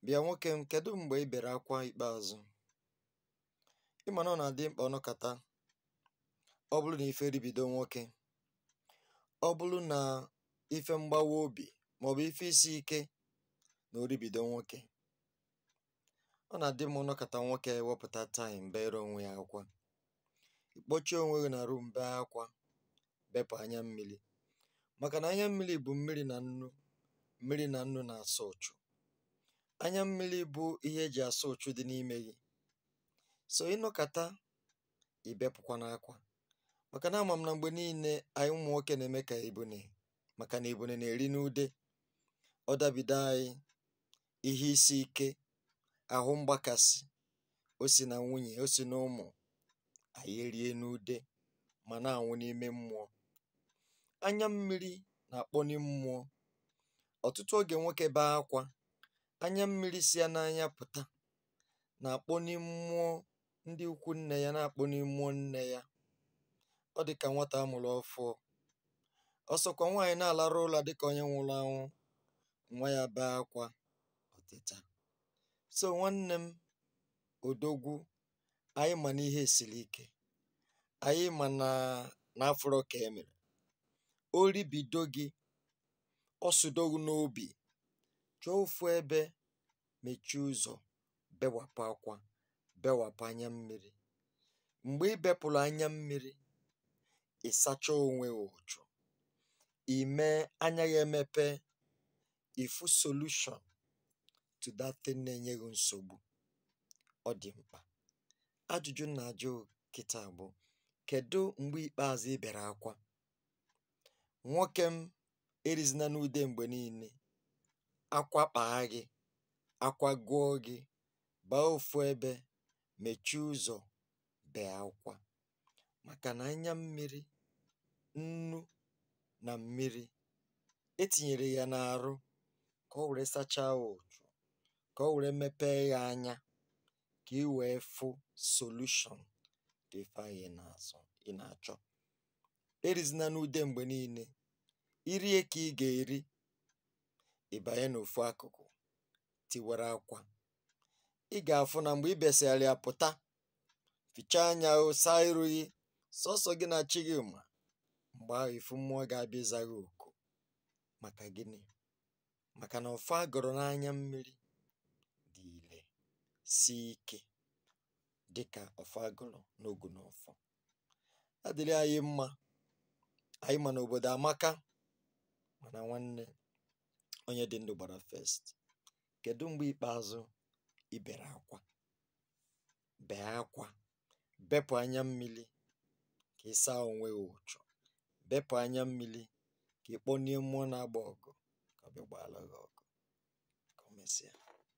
Bịa nwoke m, kedu mgbe ị bere akwa ikpeazụ? Ị ma na ọ na-adị mkpa ọnọkata ọ bụrụ na ife ribido nwoke, ọ bụrụ na ife mgbawa obi maọbụ ife isi ike na oribido nwoke, ọ na-adị mma ọnọkata nwoke ewepụta taịm bere onwe ya akwa. Ịkpọchie onwe gị na rum bee akwa, bepụ anya mmiri maka na anya mmiri bụ mmiri na nnu mmiri na nnu na-asọ ụchụ. Anya mmiri bụ ihe eji asọ ụchụ dị n'ime gị. So ịnọkata ibepụkwana akwa maka na ama m na mgbe niile anyị ụmụ nwoke na-eme ka ebune maka na ebune na-eri n'ude. Ọ dabido anyị ihe isi ike, ahụ mgbakasị, o si na nwunye, o si na ụmụ, anyị erie n'ude ma na-anwụ n'ime mmụọ. Anya mmiri na-akpọni mmụọ. Ọtụtụ oge nwoke bee akwa, anya mmiri si ya n'anya pụta na-akpọni mmụọ ndị ikwu nne ya na-akpọni mmụọ nne ya. Ọ dị ka nwata a mụrụ ọfụọ. Ọ sọkwa nwaanyị na-alarụ ụla dịka onye nwụrụ anwụ, nwa ya bee akwa, ọ teta. So nwanne m odogwu, anyị ma na ihe siri ike. Anyị ma na na afụrọ ka e mere. O ribido gị, ọ sụdo gị n'obi, chọọ ofu ebe mechie ụzọ, bewapụ akwa, bewapụ anya mmiri. Mgbe ị bepụrụ anya mmiri, ị sachaa onwe gị ụchụ, i mee anya gị emepe, ịfụ solution to that thing na-enye gị nsogbu. Ọ dị mkpa. Ajụjụ m na-ajụ kịta bụ kedu mgbe ikpeazụ ị bere akwa? Nwoke m erizina n'ude mgbe niile. Akwa kpaa gị, akwa gụọ gị, baa ofu ebe, mechie ụzọ, bee akwa maka na anya mmiri, nnu na mmiri etinyere ya n'arụ ka o were sachaa ụchụ, ka o were mepee gị anya, ka i wee fụ solution to ife ahụ ị na-azọ ị na-achọ. Erizina n'ude mgbe niile. I rie ka ị ga-eri, ị banye n'ofu akụkụ tiwara akwa. Ị ga-afụ na mgbe i besịara ya pụta, fichaa anya gị, saa iru gị, sọọsọ gị na chi gị ma. Mgbe ahụ ịfụ mmụọ ga-abịa ịza gị oku. Maka gịnị? Maka na ọfọ a gọrọ n'anya mmiri dị ire, sie ike dịka ọfọ a gọrọ n'ogunọfọ. Ọ dịrị anyị mma. Anyị ma na obodo amaka mana nwanne, onye dị ndụ gbara first. Kedu mgbe ikpeazụ ị bere akwa? Bee akwa, bepụ anya mmiri ka ị saa onwe gị ụchụ, bepụ anya mmiri ka ị kpọnie mmụọ na-agba ọgụ ka ọ bịa gbaara gị ọgụ. Ka o mesịa.